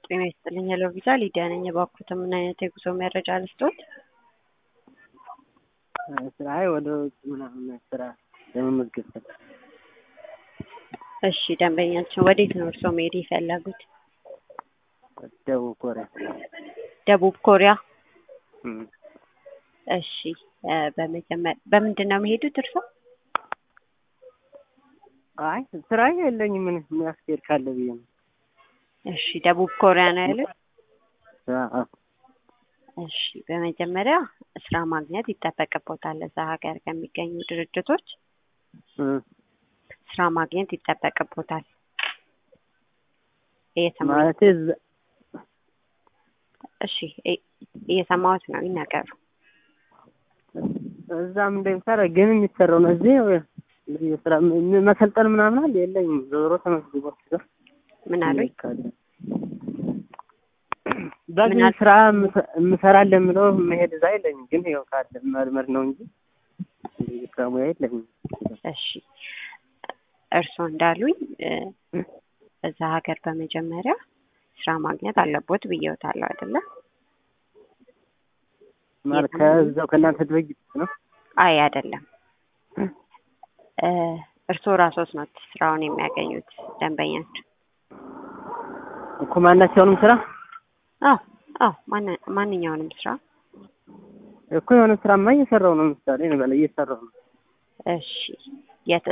ጤና ይስጥልኝ። ሄሎ ቪዛ ሊዲያ ነኝ። እባክዎትን ምን አይነት የጉዞ መረጃ ልስጥዎት? ስራ ወደ ውጭ ምናምን ስራ ለመመዝገብ ፈል እሺ፣ ደንበኛችን ወዴት ነው እርስዎ መሄድ የፈለጉት? ደቡብ ኮሪያ ደቡብ ኮሪያ። እም፣ እሺ፣ በመጀመሪያ በምንድን ነው የሚሄዱት እርስዎ? አይ ስራ የለኝም ምን የሚያስኬድ ካለ ብዬ ነው። እሺ፣ ደቡብ ኮሪያ ነው ያሉት? አዎ፣ እሺ፣ በመጀመሪያ ስራ ማግኘት ይጠበቅቦታል። እዛ ሀገር ከሚገኙ ድርጅቶች እም፣ ስራ ማግኘት ይጠበቅቦታል። እየሰማ ማለቴ እዛ- እሺ፣ እ- እየሰማሁት ነው፣ ይናገሩ። እዛም እንደሚሰራ ግን የሚሰራው ነው እዚህ የስራ ም- መሰልጠን ምናምን አለ የለኝም። ዞሮ ተመዝግቦ ሲገር ምን አሉኝ? በዚህ ምን አል- ስራ የምሰ- የምሰራለን የምለው መሄድ እዛ የለኝም። ግን ይኸው ካለ መልመድ ነው እንጂ እንደዚህ ስራ ሙያ የለኝም። እሺ እርስዎ እንዳሉኝ እ፣ እዛ ሀገር በመጀመሪያ ስራ ማግኘት አለቦት ብዬዎታለሁ አይደለ? ማለት ከዛው ከእናንተ ድርጅት ነው። አይ አይደለም። እ፣ እርስዎ ራስዎት ነው ስራውን የሚያገኙት ደንበኛቸው? እኮ ማናቸውንም ስራ አዎ አዎ፣ ማን- ማንኛውንም ስራ እኮ የሆነ ስራማ እየሰራው ነው። ምሳሌ እንበል እየሰራው ነው። እሺ የት